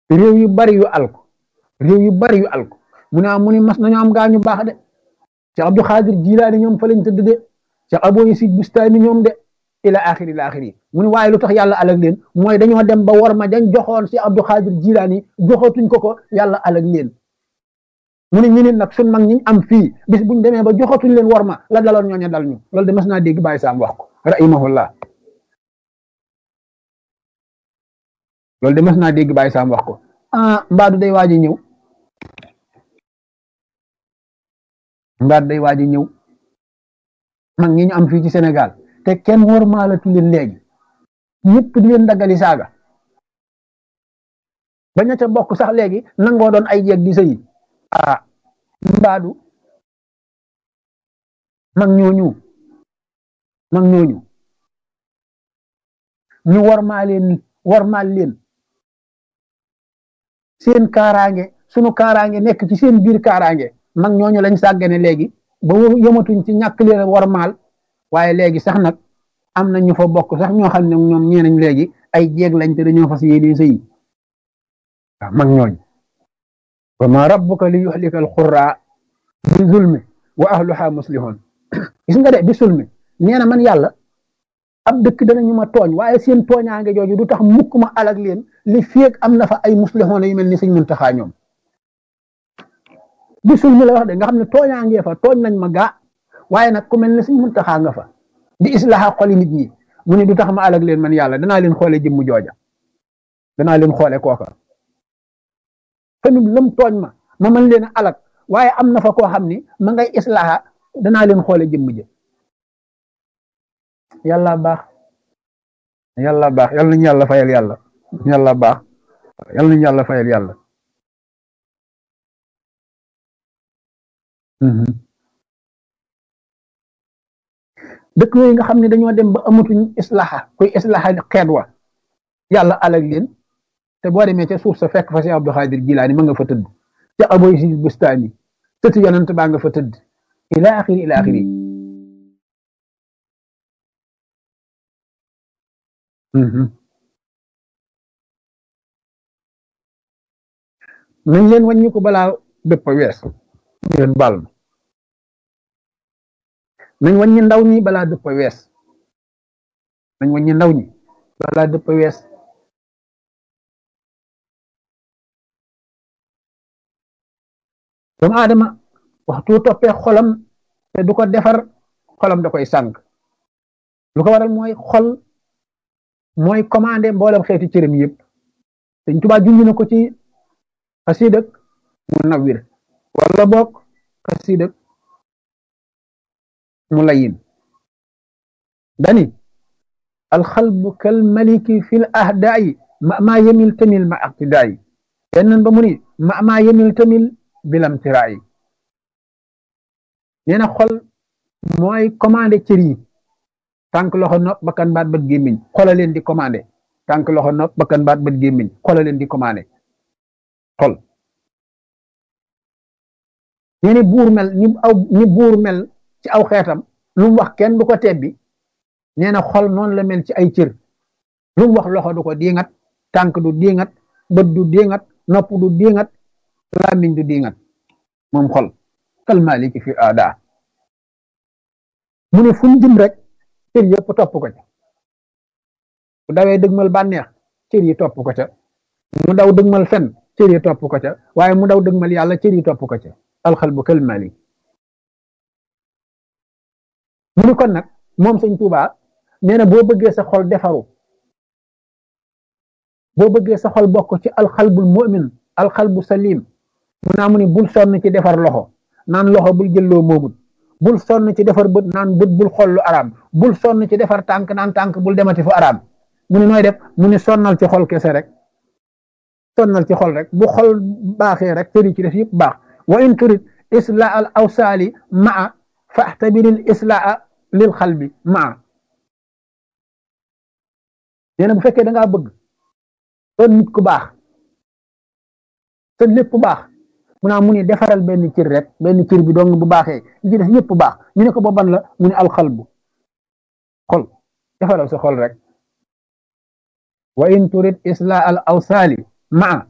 réew yu bari yu alko réew yu bari yu alko mu ne mu ni mas nañu am gaa ñu baax de Cheikh Abdou Khadir Jilaani ñoom fa lañ tëdd de Cheikh Abou Yasid Bustami ñoom de ila axiri ila axiri mu ne waaye lu tax yàlla alag leen mooy dañoo dem ba war ma dañ joxoon Cheikh Abdou Khadir Jilaani joxatuñ ko ko yàlla alag leen mu ne ñu nit nag sun mag ñi am fii bis buñ demee ba joxatuñ leen war ma la daloon ñooñu dal ñu loolu de mas naa dégg Baye Sam wax ko rahimahullah loolu de mas naa dégg Baye Sam wax ko ah mbaadu day waaj a ñëw mbaadu day waaj a ñëw mag ñi ñu am fii ci Sénégal te kenn war maalatu leen léegi ñëpp di leen daggali saaga ba ña ca bokk sax léegi nangoo doon ay jeeg di sëyi ah mbaadu mag ñooñu mag ñooñu ñu war maa leen war maal leen seen kaaraange sunu kaaraange nekk ci seen biir kaaraange mag ñooñu lañ sàggane léegi ba yëmatuñ ci ñàkk leen war maal waaye léegi sax nag am na ñu fa bokk sax ñoo xam ne ñoom ñeenañ léegi ay jeeg lañ te dañoo fas yéene sëyi waaw mag ñooñ wa ma rabbuka li yuhlika alqura bi zulmi wa ahluha muslihun gis nga de bi zulmi nee na man yàlla ab dëkk danañu ma tooñ waaye seen tooñaange jooju du tax mukk ma alag leen li féeg am na fa ay muslihun yu mel ni sëñ Muntaxa ñoom bi zulmi la wax de nga xam ne tooñaangee fa tooñ nañ ma gaa waaye nag ku mel ne sëñ Muntaxa nga fa di islaha xoli nit ñi mu ne du tax ma alag leen man yàlla danaa leen xoole jëmmu jooja danaa leen xoole kooka famit lëm tooñ ma ma mën leen a alag waaye am na fa koo xam ni ma ngay islaha danaa leen xoole jëmm jë yàlla baax yàlla baax yàlla nañu yàlla fayal yàlla yàlla baax yàlla nañu yàlla fayal yàlla dëkk yooyu nga xam ne dañoo dem ba amatuñ islaha kuy islaha xeet wa yàlla alag leen te boo demee ca suuf sa fekk fa si Abdou Khadir Jilaani ma nga fa tëdd ca Abou Yasid Bustami sëtu yonent baa nga fa tëdd ila axiri ila axiri nañ leen wàññi ko balaa dëpp wees leen baal ma nañ wàññi ndaw ñi balaa dëpp wees nañ wàññi ndaw ñi balaa dëpp wees doomu aadama waxtu toppee xolam te du ko defar xolam da koy sànq lu ko waral mooy xol mooy commandé mboolem xeeti cërëm yëpp Sëñ Tuubaa junj na ko ci xasiidak mu nawwir wala boog xasiidak mu layin dani alxalbu kal maliki fil ahdaayi ma maa yemil tamil ma aqtidaayi yenn ba mu ni ma maa yemil tamil bilam tiraay nee na xol mooy commandé cër yi tànk loxo nopp bakkan baat bët gémmiñ xola leen di commandé tànk loxo nopp bakkan baat bët gémmiñ xola leen di commandé xol nee ni buur mel ni aw ni buur mel ci aw xeetam lu mu wax kenn du ko tebbi nee na xol noonu la mel ci ay cër lu mu wax loxo du ko diingat tànk du diingat bët du diingat nopp du diingat làmmiñ du diingat moom xol kal maliki fi aada mu ne fu mu jëm rek cër yëpp topp ko ca bu dawee dëgmal bànneex cër yi topp ko ca mu daw dëgmal fen cër yi topp ko ca waaye mu daw dëgmal yàlla cër yi topp ko ca alxalbu kal malik mu ni kon nag moom sëñ Tuubaa nee na boo bëggee sa xol defaru boo bëggee sa xol bokk ci alxalbul mu'min alxalbu salim mu naa mu ni bul sonn ci defar loxo naan loxo bul jëlloo moomut bul sonn ci defar bët naan bët bul xool lu araam bul sonn ci defar tànk naan tànk bul demati fu araam mu ni nooy def mu ni sonnal ci xol kese rek sonnal ci xol rek bu xol baaxee rek tëri ci def yëpp baax wa in turid islaa al awsaali maa faxtabiril islaa lil xalbi maa nee na bu fekkee da ngaa bëgg doon nit ku baax te lépp baax mu naa mu ni defaral benn cër rek benn cër bi dong bu baaxee li ci def yëpp baax ñu ne ko ba ban la mu ne alxalbu xol defaral sa xol rek wa in turid islaa al awsaali maa